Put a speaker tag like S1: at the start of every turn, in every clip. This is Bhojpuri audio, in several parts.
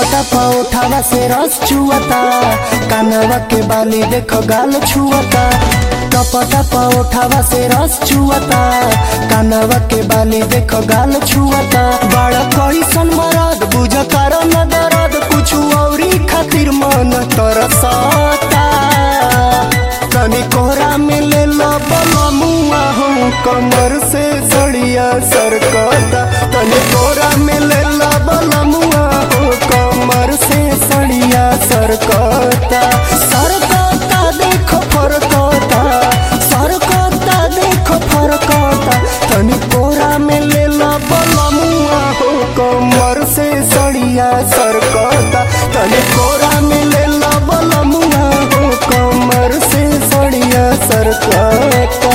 S1: टपटा पौठावा से रस चुअता कानवा के बाली देखो गाल छुअता टपटा पौठावा से रस चुअता कानवा के बाली देखो गाल छुअता बड़ा कैसन मरद बुझ कर न दर्द कुछ औरी खातिर मन तरसता तनी कोहरा में ले लो बलमुआ हो कमर से सड़िया सरकता तनी कोहरा में ले लो बलमुआ हो कमर से सड़िया सरकता सरकता देखो फरकता सरकता देखो फरकता तनी कोहरा में ले लो बलमुआ हो कमर से सड़िया सरकता तनी कोहरा में ले लो बलमुआ हो कमर से सड़िया सरकता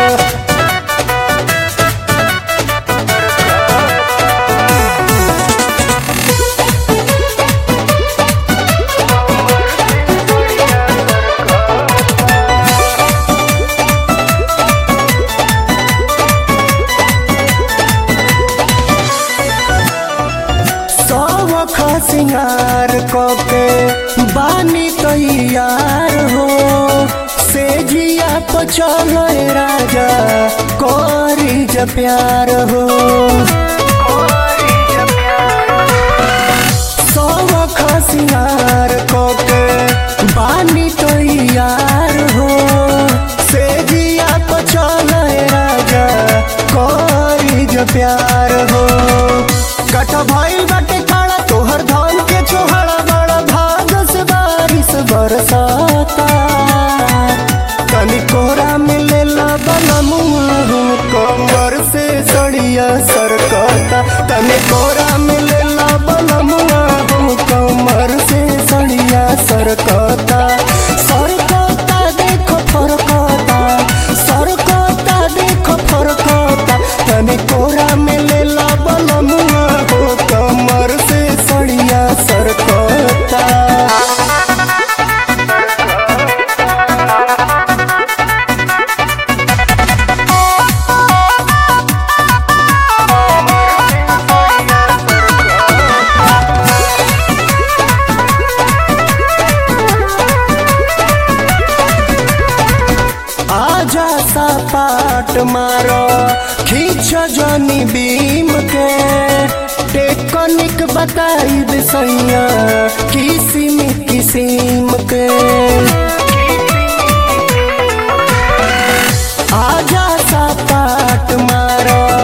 S1: सौख सिंगार के बानी तैयार हो से जिया पचल राजा करी ज प्यार हो सौख सिंगार के बानी तैयार हो से जिया पचल राजा करी ज प्यार हो कट भइल बाटे खाड़ा तोहर धान के छोहड़ा बड़ा भाग से बारिश बरसाता तनी कोहरा में ले ला बनमुआ हो कमर से सड़िया सरकता तनी कोहरा में ले ला बनमुआ हो कमर से सड़िया सरकता सरकता देखो फरकता सरकता देखो फरकता तनी कोहरा में ले ला बनमुआ हो कमर से सड़िया सरकता आजा सा पाट मारो खींच जनी बीम के टेकनिक बताई सैया किसिम किसिम के आजा सा पाट मारो